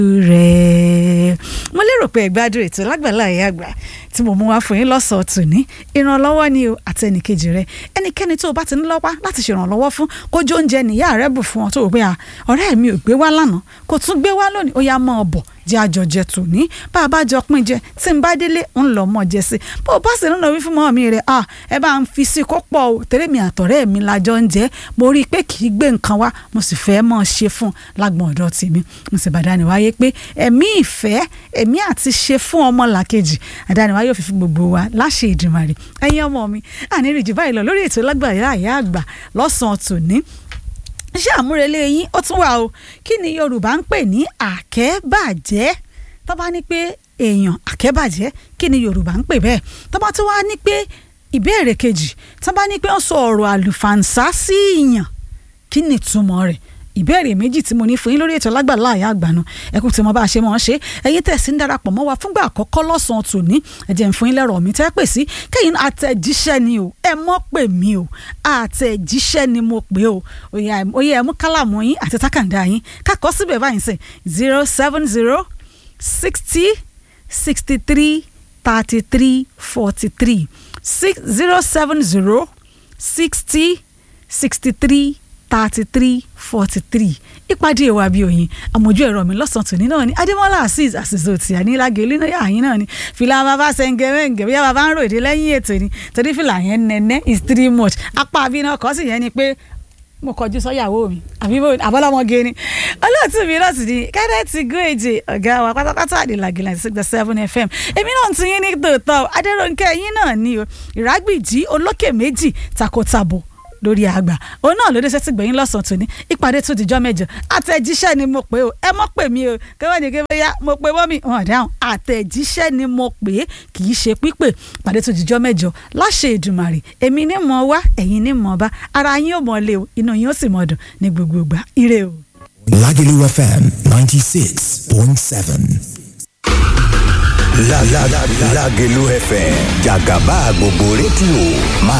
rẹ̀ mo lérò pé ẹ̀gbádùn ètò lágbàlá ẹ̀yà àgbà tí mo mú wá fún yín lọ́sọ̀ọ́ tòní ìrànlọ́wọ́ ni o àti ẹnìkejì rẹ ẹnikẹ́ni tó o bá ti ní lọ́wọ́ láti ṣèrànlọ́wọ́ fún kójú oúnjẹ nìyá rẹ bù fún ọ tó o pé à ọ̀rẹ́ mi ò gbé wá lánàá kò tún gbé wá lónìí ó yá mọ́ ọ bọ̀ jẹ́ àjọjẹ tòní bá a bá jọ pín jẹ tí n bá délé ń lọ mọ́ jẹ sí bó o bá sì ń lọ wí fún mọ́ mi rẹ̀ à ẹ bá ń fi sí kó pọ̀ o tẹ́lẹ̀ mi àtọ̀rẹ́ mi lájọ ń jẹ́ mo rí i pé kì í gbé nǹkan wá mo sì fẹ́ mọ́ ọ ṣe fún un lágbọ̀n ọ̀dọ́ tèmi mo sì bàdá ni wáyé pé ẹ̀mí ìfẹ́ ẹ̀mí àti ṣe fún ọmọ làkejì àdániwáyé òfin fún gbogbo wa láṣẹ ìdìmọ̀rì ẹ̀yin ọmọ mi ànírìjì báyìí lọ lórí ètò lágbàáyé àyà àgbà lọ́sàn-án tòní ṣé àmúrelé yín ó tún wà o kí ni Yorùbá ń pè ní àkẹ́bàjẹ́ tó bá ní pé èèyàn àkẹ́bàjẹ́ kí ni Yorùbá ń pè bẹ́ẹ̀ tó bá tún wá ní pé ìbéèrè kejì tó bá ní pé wọ́n sọ ọ̀rọ̀ àlùfàǹsá sí ìyàn kí ni ìtumọ̀ rẹ̀ ìbéèrè méjì tí mo ní fún yín lórí ètò lágbàlá àyà àgbànú ẹkú tí mo bá ṣe mọ̀ ọ́n ṣe ẹ̀yin tẹ̀sí ń darapọ̀ mọ́ wa fúngbà àkọ́kọ́ lọ́sàn-án tòní ẹ̀jẹ̀ ń fún yín lẹ́rọ̀ mi tẹ́ pè sí kẹ́yìn àtẹ̀jíṣẹ́ ni o ẹ mọ́ pè mí o àtẹ̀jíṣẹ́ ni mo pè o oyè ẹ̀mú kálàmù yín àti tákàndá yín kákọ́ síbẹ̀ báyìí sìn zero seven zero sixty sixty three thirty three forty three six zero seven zero sixty sixty three thirty three forty three ìpàdé ìwà bíi òyìn àmójú ẹ̀rọ mi lọ́sàn-án tòní náà ni adémọ́lá azeez àṣìṣe òtí ànílágé olú náà àyín náà ni fìlà bàbá sẹ́ńgẹ̀rẹ́ǹgẹ̀ bí bàbá ń ròde lẹ́yìn ètò ni torí fìlà yẹn nẹ́nẹ́ is three much apá àbí náà kọ́ sí yẹn ni pé mo kọjú sọ́yàwó mi àbí àbọ́lọ́mọge ni olóòtú mi náà sì ni kẹ́dẹ́ẹ̀tì gúrèjì ọ̀gá wa pátápátá àdìlàgì láti six seven fm èmi náà ti yín ní tòótọ́ adéròǹkẹ́ yín náà ni o ìrágbìjí olókè méjì takotabo lórí àgbà òun náà lóde sẹ́tì gbẹ̀yìn lọ́sàn-án tòní ìpàdé tó dìjọ́ mẹ́jọ àtẹ̀jíṣẹ́ ni mo pè ó ẹ mọ́ pè mí o kẹ́wọ́n ní kí bóyá mo pè mọ́ mi wọn dáhùn àtẹ̀jíṣẹ́ ni mo pè é kì í ṣe pípè ìpàdé tó dìjọ́ mẹ́jọ láṣẹ Èdùmàrè èmi ní mọ̀ wá ẹ̀yin ní mọ̀ bá ara yín ò mọ̀ lé o inú yín ó sì mọ̀ dùn ní gbogbo ìgbà ire o. Lagelu FM ninety six point seven. Lágẹ̀lú FM jàgàbá gbogbo rédíò máa